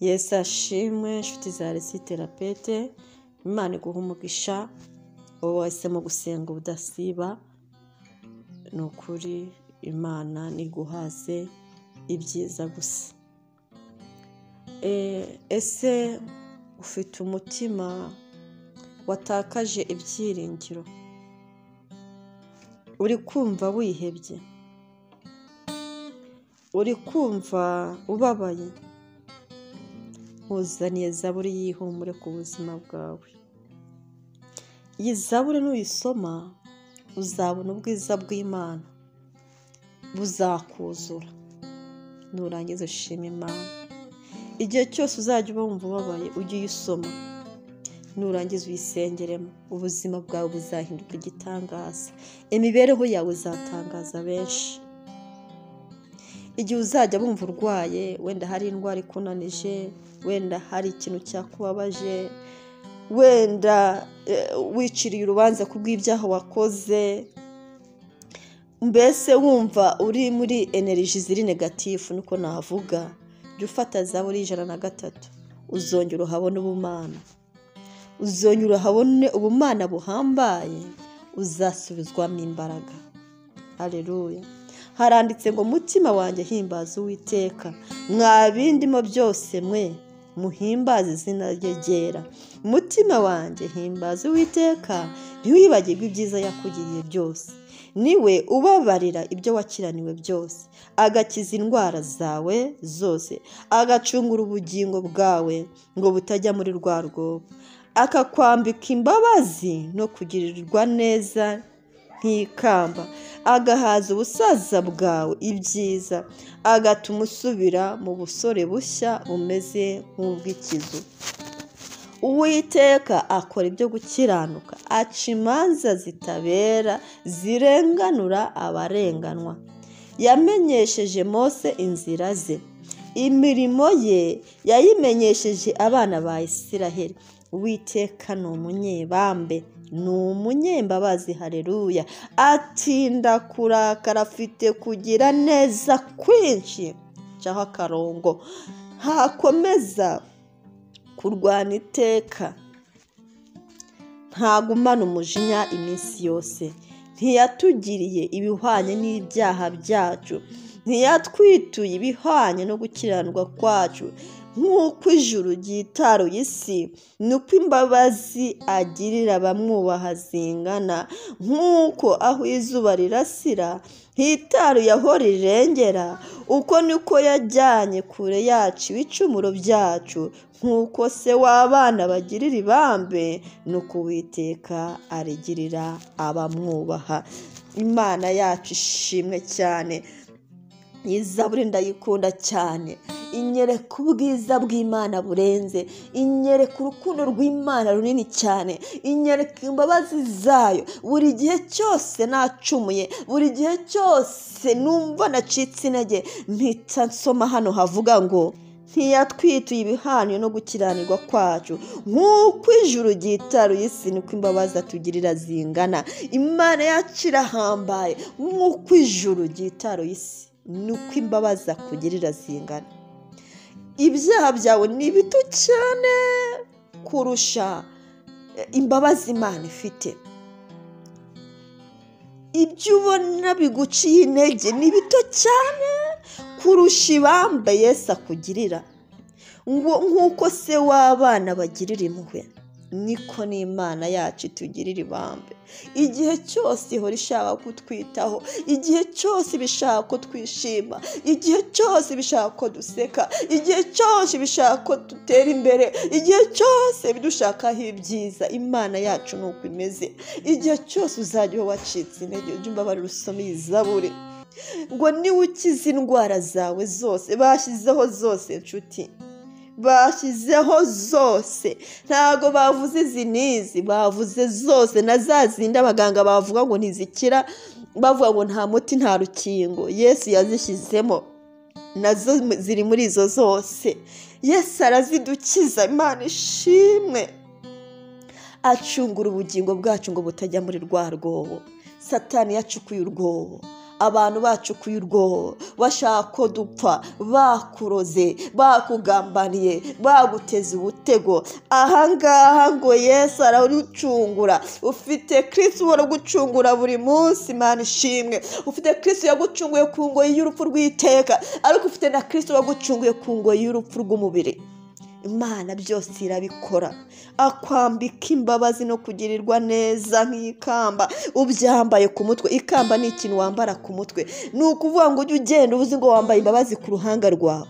yesu ashimwe inshuti za resi terapete imana iguha umugisha wowe wahisemo gusenga ubudasiba ni ukuri imana niguhaze ibyiza gusa ese ufite umutima watakaje ibyiringiro uri kumva wihebye uri kumva ubabaye nkuzaniye zaburi y'ihumure ku buzima bwawe iyi zaburi nuyisoma uzabona ubwiza bw'imana buzakuzura nurangiza ushima imana igihe cyose uzajya wumva ubabaye ujye uyisoma nurangiza uyisengeremo ubuzima bwawe buzahinduka igitangaza imibereho yawe izatangaza benshi igihe uzajya wumva urwaye wenda hari indwara ikunanije wenda hari ikintu cyakubabaje wenda wiciriye urubanza ku bw'ibyaha wakoze mbese wumva uri muri energy ziri negatifu niko navuga jya ufata za buri ijana na gatatu uzongera uhabona ubumana uzongera uhabone ubumana buhambaye uzasubizwamo imbaraga hareruye haranditse ngo mutima wanjye himbaza uwiteka mwa bindimo byose mwe muhimbaze izina ryegera mutima wanjye himbaza uwiteka ntiwibagirwe ibyiza yakugiriye byose niwe ubabarira ibyo wakiraniwe byose agakiza indwara zawe zose agacungura ubugingo bwawe ngo butajya muri rwa rwobo akakwambika imbabazi no kugirirwa neza nk'ikamba agahaza ubusaza bwawe ibyiza agatuma usubira mu busore bushya bumeze nk'ubw'ikizu uwiteka akora ibyo gukiranuka aca imanza zitabera zirenganura abarenganwa yamenyesheje mose inzira ze imirimo ye yayimenyesheje abana ba isiraheli uwiteka ni umunyebambe ni umunyembabazi hareruya atinda kurakara afite kugira neza kwinshi cyaho akarongo ntakomeza kurwana iteka ntagumana umujinya iminsi yose ntiyatugiriye ibihwanye n'ibyaha byacu ntiyatwituye ibihwanye no gukiranwa kwacu nk'uko ijuru ryitaruye isi nuko imbabazi agirira abamwubaha zingana nk'uko aho izuba rirasira hitaruye aho rirengera uko niko yajyanye kure yacu ibicumuro byacu nk'uko se w'abana bagirira ibambe nuko uwiteka arigirira abamwubaha imana yacu ishimwe cyane izaburi ndayikunda cyane inyereka ubwiza bw'imana burenze inyereka urukundo rw'imana runini cyane inyereka imbabazi zayo buri gihe cyose nacumuye buri gihe cyose numva nacitse intege mpita nsoma hano havuga ngo ntiyatwituye ibihaniye no gukiranirwa kwacu nk'uko ijuru ryitaruye isi niko imbabazi atugirira zingana imana yacu irahambaye nk'uko ijuru ryitaruye isi nuko imbabazi akugirira zingana ibyaha byawe ni bito cyane kurusha imbabazi imana ifite ibyo ubona biguciye intege ni bito cyane kurusha ibamba Yesu akugirira nk'uko se w'abana bagirira impuhwe niko n'imana yacu itugirira ibambe igihe cyose ihora ishaka kutwitaho igihe cyose ibishaka ko twishima igihe cyose ibishaka ko duseka igihe cyose ibishaka ko dutera imbere igihe cyose bidushakaho ibyiza imana yacu ni uko imeze igihe cyose uzajya uba wacitse intege ujye umbabarira usome iyi zaburi ngo niwe ukize indwara zawe zose bashyizeho zose nshuti bashyizeho zose ntabwo bavuze izi n'izi bavuze zose na za zindi abaganga bavuga ngo ntizikira bavuga ngo nta muti nta rukingo yesu yazishyizemo nazo ziri muri izo zose yesu arazidukiza imana ishimwe acungura ubugingo bwacu ngo butajya muri rwa rwobo satani yacukuye urwobo abantu bacukuye urwobo bashaka ko dupfa bakuroze bakugambaniye baguteze ubutego ahangaha ngo yesu ararucungura ufite kirisi uhora ugucungura buri munsi mana ishimwe ufite kirisi yagucunguye ku ngoyi y'urupfu rw'iteka ariko ufite na kirisi wagucunguye ku ngoyi y'urupfu rw'umubiri imana byose irabikora akwambika imbabazi no kugirirwa neza nk'ikamba ubyambaye ku mutwe ikamba ni ikintu wambara ku mutwe ni ukuvuga ngo ujye ugenda uvuze ngo wambaye imbabazi ku ruhanga rwawe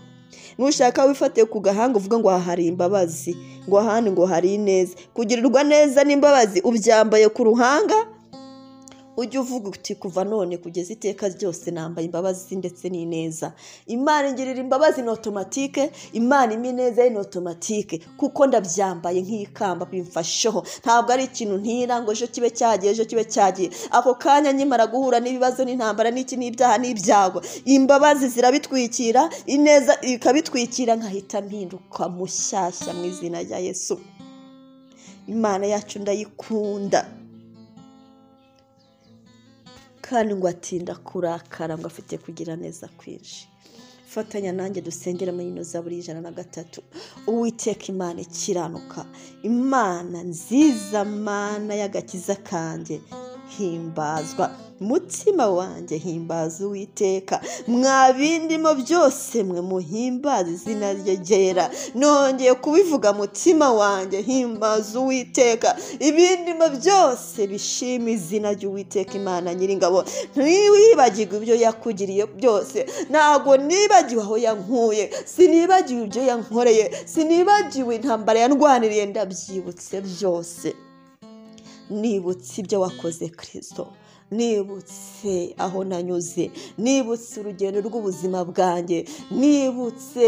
nushaka wifatiye ku gahanga uvuga ngo aha hari imbabazi ngo ahandi ngo hari ineza kugirirwa neza n'imbabazi ubyambaye ku ruhanga ujye uvuga uti kuva none kugeza iteka ryose nambaye imbabazi ndetse n'ineza imana ingirira imbabazi ni otomatike imana impa ineza ye ni otomatike kuko ndabyambaye nk'ikamba bimfasheho ntabwo ari ikintu ntira ngo ejo kibe cyagiye ejo kibe cyagiye ako kanya nkimara guhura n'ibibazo n'intambara n'iki n'ibyaha n'ibyago imbabazi zirabitwikira ineza ikabitwikira nkahita mpinduka mushyashya mu izina rya yesu imana yacu ndayikunda kandi ngo atinda kurakara ngo afite kugira neza kwinshi fatanya nanjye dusengera muri ino zaburi ijana na gatatu uwiteka imana ikiranuka imana nziza mana y'agakiza kanjye himbazwa mutima wanjye himbaza uwiteka mwa bindimo byose mwe muhimbaza izina rye ryera nongeye kubivuga mutima wanjye himbaza uwiteka ibindimo byose bishima izina ry'uwiteka imana nyiringabo ntiwibagirwe ibyo yakugiriye byose ntabwo nibagiwe aho yankuye sinibagiwe ibyo yankoreye sinibagiwe intambara yandwaniriye ndabyibutse byose nibutse ibyo wakoze kirisito nibutse aho nanyuze nibutse urugendo rw'ubuzima bwanjye nibutse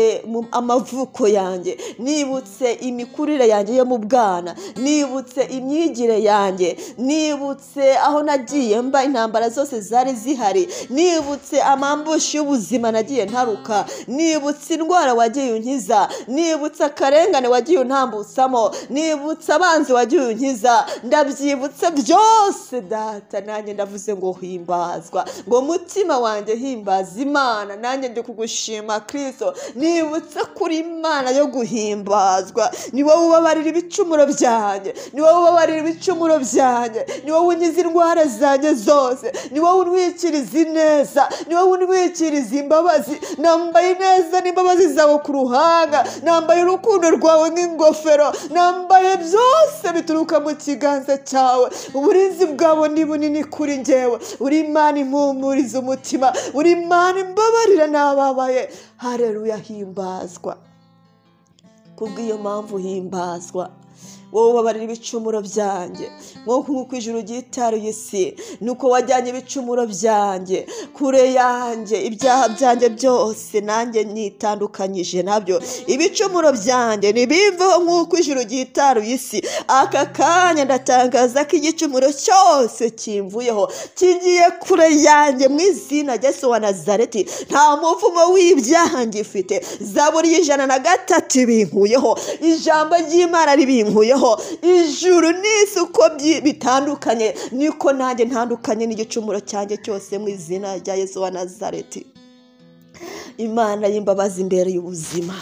amavuko yanjye nibutse imikurire yanjye yo mu bwana nibutse imyigire yanjye nibutse aho nagiye mba intambara zose zari zihari nibutse amambushi y'ubuzima nagiye ntaruka nibutse indwara wagiye unkiza nibutse akarengane wagiye untambusamo nibutse abanzi wagiye unkiza ndabyibutse byose data nanjye ndavuga ndavuze ngo himbazwa ngo mutima wanjye himbaza imana nanjye ndi kugushima kirisito nibutse kuri imana yo guhimbazwa ni wowe ubabarira ibicumuro byanjye ni wowe ubabarira ibicumuro byanjye ni wowe unyiza indwara zanjye zose ni wowe unwikiriza ineza ni wowe unwikiriza imbabazi nambaye ineza n'imbabazi zawe ku ruhanga nambaye urukundo rwawe nk'ingofero nambaye byose bituruka mu kiganza cyawe uburinzi bwawe ni bunini kuri njyewe uri imana impumuriza umutima uri imana imbabarira n'ababaye hareruya himbazwa kubw'iyo mpamvu himbazwa wowe ubabarira ibicumuro byanjye nk'uko nk'uko ijuru ryitaruye isi nuko wajyanye ibicumuro byanjye kure yanjye ibyaha byanjye byose nanjye nitandukanyije nabyo ibicumuro byanjye ntibimveho nk'uko ijuru ryitaruye isi aka kanya ndatangaza ko igicumuro cyose kimvuyeho kigiye kure yanjye mu izina Yesu wa nazareti nta muvumo w'ibyaha ngifite zaburi y'ijana na gatatu ibinkuyeho ijambo ry'imana ribinkuyeho ijuru n'isi uko bitandukanye niko nanjye ntandukanye n'igicumuro cyanjye cyose mu izina rya Yesu wa nazareti imana y'imbabazi imbere y'ubuzima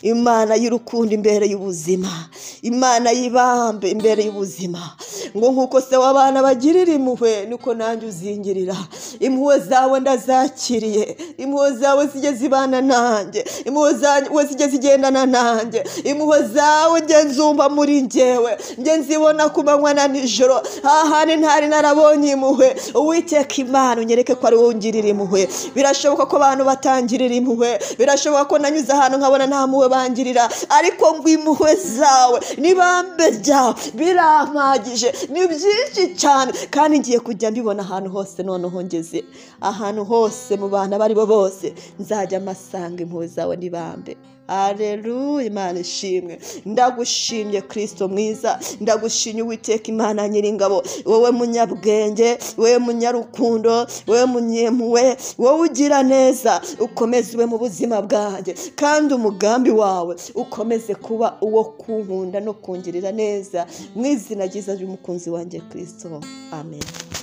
imana y'urukundo imbere y'ubuzima imana y'ibambe imbere y'ubuzima ngo nk'uko se w'abana bagirira impuhwe niko nanjye uzingirira impuhwe zawe ndazakiriye impuhwe zawe zijya zibana nanjye impuhwe zawe zijya zigendana nanjye impuhwe zawe ngenzumva muri ngewe ngenzibona ku manywa na nijoro ahandi ntari narabonye impuhwe uwiteka imana unyereke ko ari wowe ungirira impuhwe birashoboka ko abantu batangirira impuhwe birashoboka ko nanyuze ahantu nkabona nta mpuhwe bangirira ariko ngo impuhwe zawe n'ibambe ryawe birampagije ni byinshi cyane kandi ngiye kujya mbibona ahantu hose noneho ngeze ahantu hose mu bantu abo ari bo bose nzajya mpasanga impuhwe zawe n'ibambe areruya imana ishimwe ndagushimye kirisito mwiza ndagushimye uwiteka imana nyiringabo wowe munyabwenge wowe munyarukundo wowe munyemuwe wowe ugira neza ukomeze ube mu buzima bwanjye kandi umugambi wawe ukomeze kuba uwo kunkunda no kungirira neza mu izina ryiza ry'umukunzi wanjye kirisito amen